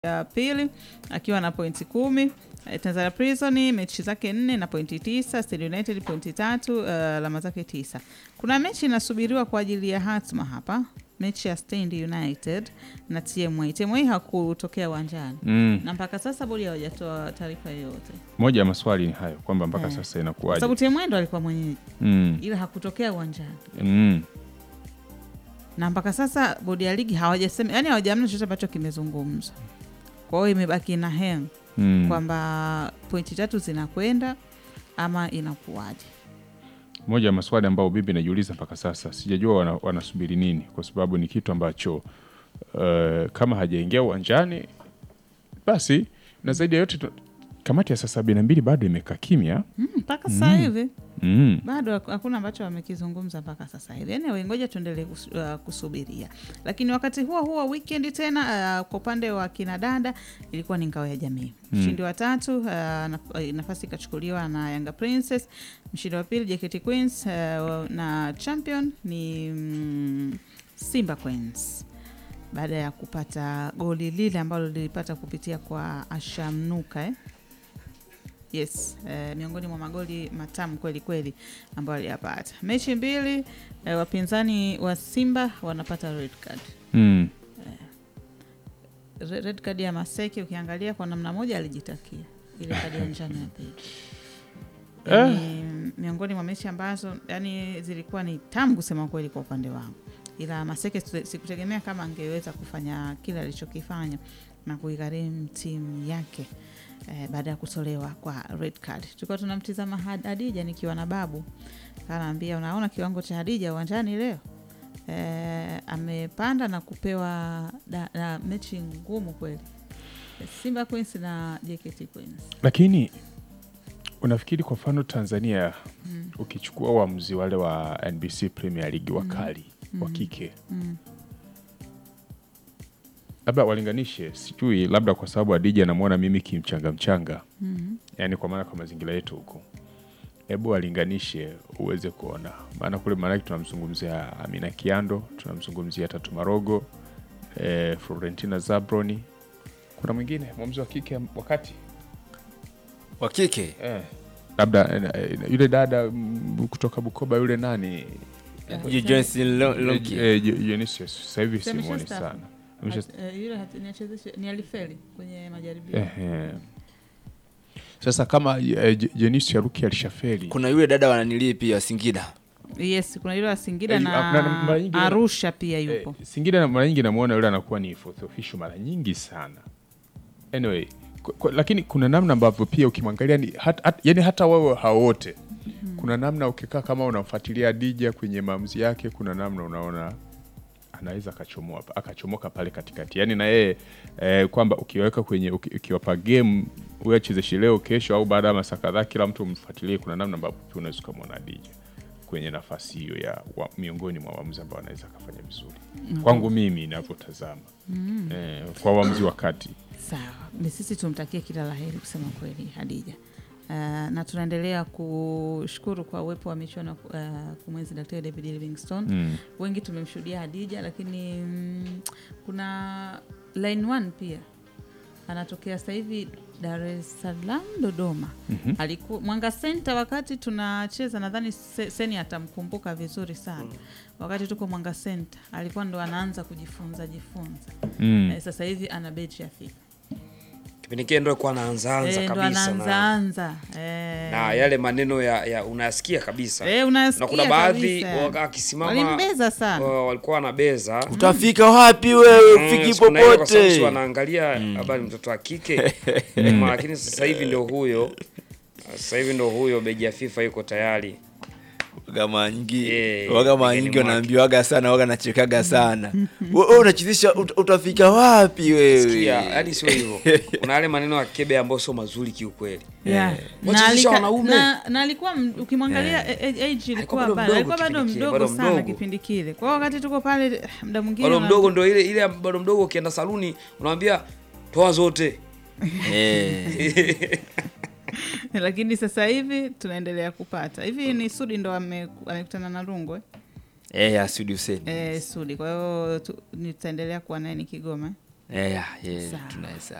ya pili akiwa na pointi kumi. Eh, Tanzania Prison mechi zake nne na pointi tisa. Stand United pointi tatu, uh, alama zake tisa. Kuna mechi inasubiriwa kwa ajili ya hatma hapa, mechi ya Stand United na TMA. TMA hakutokea uwanjani Mm. na mpaka sasa bodi hawajatoa taarifa yoyote, Moja ya maswali ni hayo kwamba mpaka Eh. sasa kwa inakuwaje? sababu TMA ndo alikuwa mwenyeji, Mm. ila hakutokea uwanjani Mm. na mpaka sasa bodi ya ligi hawajasema, yani hawajamna chochote ambacho kimezungumzwa. Kwa hiyo imebaki na hem Mm. kwamba pointi tatu zinakwenda ama inakuwaje? Moja ya maswali ambayo bibi najiuliza mpaka sasa, sijajua wana, wanasubiri nini, kwa sababu ni kitu ambacho uh, kama hajaingia uwanjani basi, na zaidi ya yote tu- kamati ya saa sabini na mbili bado imekaa kimya Mm, mpaka sasa hivi mm. bado haku- hakuna ambacho wamekizungumza mpaka sasa hivi. Anyway, ngoja tuendelee kus, uh, kusubiria. Lakini wakati huo huo weekend tena uh, kwa upande wa kina dada ilikuwa ni ngao ya jamii. Mshindi wa tatu uh, naf- uh, nafasi ikachukuliwa na Yanga Princess. Mshindi wa pili JKT Queens uh, na champion ni mm, Simba Queens baada ya kupata goli lile ambalo lilipata kupitia kwa Ashamnuka eh? Yes, eh, miongoni mwa magoli matamu kweli kweli ambayo aliyapata. Mechi mbili eh, wapinzani wa Simba wanapata red card. Mm. Re- Red card ya Maseke ukiangalia kwa namna moja alijitakia ile kadi ya njano ya pili. Yani, miongoni mwa mechi ambazo yani zilikuwa ni tamu kusema kweli kwa upande wangu, ila Maseke siku- sikutegemea kama angeweza kufanya kile alichokifanya na kuigharimu timu yake eh, baada ya kutolewa kwa red card. Tulikuwa tunamtizama Had- Hadija nikiwa na babu, kanaambia unaona kiwango cha Hadija uwanjani leo eh, amepanda na kupewa da, na mechi ngumu kweli, Simba Queens na JKT Queens. Lakini unafikiri kwa mfano Tanzania ukichukua uamuzi wale wa NBC Premier League wakali wa kike Mm. labda walinganishe, sijui, labda kwa sababu Adija anamwona mimi kimchanga mchanga, Mhm. yani kwa maana kwa mazingira yetu huko, hebu walinganishe uweze kuona, maana kule maanake tunamzungumzia Amina Kiando, tunamzungumzia Tatu Marogo, eh, Florentina Zabroni, kuna mwingine mwamuzi wa kike wakati wa kike eh, labda eh, eh, yule dada mm, kutoka Bukoba yule nani Ju- Johnson Lo- Lonki. eh, eh, Dionysius, sasa hivi Si amesha simuoni staafu? sana Amesha- At- eh, yule hati- ni achezeshe- ni alifeli kwenye majaribio Ehe. Sasa kama eh, Je- Jenis Charuki alishafeli kuna yule dada wananilii pia Singida yes, kuna yule wa Singida Eh, na na- na mara nyingi- Arusha pia eh, yupo Singida na mara nyingi namuona yule anakuwa ni fourth official mara nyingi sana. Anyway, ku- ku- lakini kuna namna ambavyo pia ukimwangalia ni hat, hat, yani hata wewe hawote kuna namna ukikaa kama unamfuatilia Adija kwenye maamuzi yake, kuna namna unaona anaweza akachomoa akachomoka pale katikati, yani na yeye eh, kwamba ukiweka kwenye uki- ukiwapa game huyo achezeshe leo kesho, au baada ya masaa kadhaa, kila mtu umfuatilie, kuna namna ambavyo pia unaweza ukamwona Adija kwenye nafasi hiyo ya wa, miongoni mwa waamuzi ambao anaweza akafanya vizuri kwangu mimi inavyotazama eh, kwa waamuzi wa kati sawa. Ni sisi tumtakie kila la heri kusema kweli Hadija. Uh, na tunaendelea kushukuru kwa uwepo wa michuano uh, kumwenzi Daktari David Livingstone mm. wengi tumemshuhudia Hadija, lakini mm, kuna line one pia anatokea sasa hivi Dar es Salaam, Dodoma. Mhm. Alikuwa Mwanga Center wakati tunacheza, nadhani Se- Seni atamkumbuka vizuri sana. Wakati tuko Mwanga Center alikuwa ndo anaanza kujifunza jifunza. Mm. Eh, sasa hivi ana beji ya FIFA kipindi kile ndo alikuwa anaanzaanza Eh, ndo kabisa anaanza na, anza eh. na yale maneno ya, ya unayasikia kabisa Eh, unasikia na kuna baadhi kabisa. waka- akisimama walimbeza sana wa- walikuwa wanabeza utafika wapi wewe Mm, ufiki siku na ile kwa sababu si popote wanaangalia habari mtoto wa kike Mm, lakini sasa hivi ndio huyo sasa hivi ndio huyo beji ya FIFA yuko tayari waga mara nyingi Eh, waga mara pigani nyingi mwake. wanaambiwaga sana waga nachekaga sana wewe unachizisha ut- utafika wapi sikia wewe yani sio hivyo kuna yale maneno ya kebe ambayo sio mazuri kiukweli Yeah. Na Wachezesha alika- wanaume. na- na alikuwa m- ukimwangalia eh, eh, age ilikuwa bado bado mdogo alikuwa bado kipindi kile, mdogo bado sana mdogo. kipindi kile. Kwa hiyo wakati tuko pale eh, muda mwingine bado una- mdogo ndo ile ile bado mdogo ukienda saluni unamwambia toa zote Eh, lakini sasa hivi tunaendelea kupata hivi. Ni Sudi ndo ame- amekutana na Rungwe eh, Asudi Hussein eh, Sudi. Kwa hiyo tu- nitaendelea kuwa naye ni Kigoma Eh, yeah, Sawa. tunahesabu